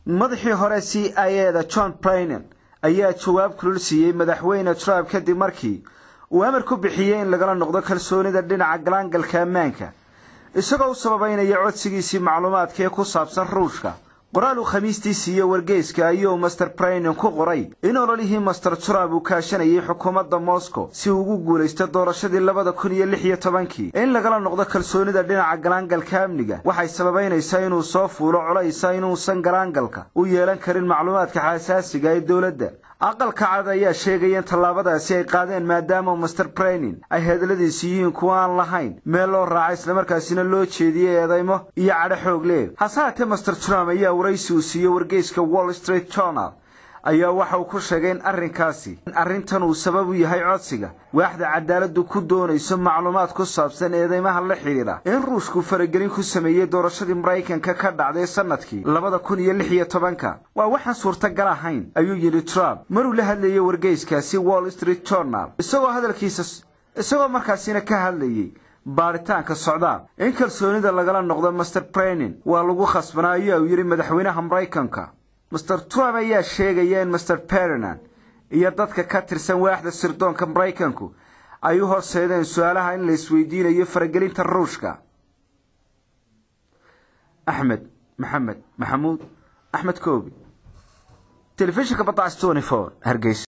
madaxii hore c i eda john brainen ayaa jawaab kulul siiyey madaxweyne trump kadib markii uu amar ku bixiyey in lagala noqdo kalsoonida dhinaca galaangalka ammaanka isagoo u sababaynaya codsigiisii macluumaadka ee ku saabsan ruushka qoraal uu khamiistii siiye wargeyska ayuu master brainen ku qoray in ololihii master trump uu kaashanayay xukuumadda moscow si uu ugu guulaysto doorashadii labada kun iyo lix iyo tobankii in lagala noqdo kalsoonida dhinaca galaangalka amniga waxay sababaynaysaa inuu soo fuulo colaysa inuusan galaangalka u yeelan karin macluumaadka xasaasiga ee dowladda aqalka cad ayaa sheegaya in tallaabadaasi ay qaadeen maadaama master brainin ay hadaladiisi yihiin kuwa aan lahayn meel loo raaca islamarkaasina loo jeediyey eedaymo iyo cadho xoog leh hase haatee master trump ayaa waraysi uu siiyey wargeyska wall street journal ayaa waxa uu ku sheegay in arrinkaasi in arrintan uu sabab u yahay codsiga waaxda cadaaladdu ku doonayso macluumaad ku saabsan eedeymaha la xidhiidha in ruushku faragelin ku sameeyey doorashadii maraykanka ka dhacday sannadkii labada kun iyo lix iyo tobanka waa waxaan suurtagal ahayn ayuu yidhi trump maruu la hadlayay wargeyskaasi wall street journal isagoo hadalkiisa isagoo markaasina ka hadlayay baaritaanka socdaal in kalsoonida lagala noqdo master brainin waa lagu khasbanaa ayaa uu yidhi madaxweynaha maraykanka master trump ayaa sheegaya in master berinan iyo dadka ka tirsan waaxda sirdoonka maraykanku ay u horseedeen su-aalaha in la isweydiinayo faragelinta ruushka axmed maxamed maxamuud axmed koobi telefishinka badacas hargeysa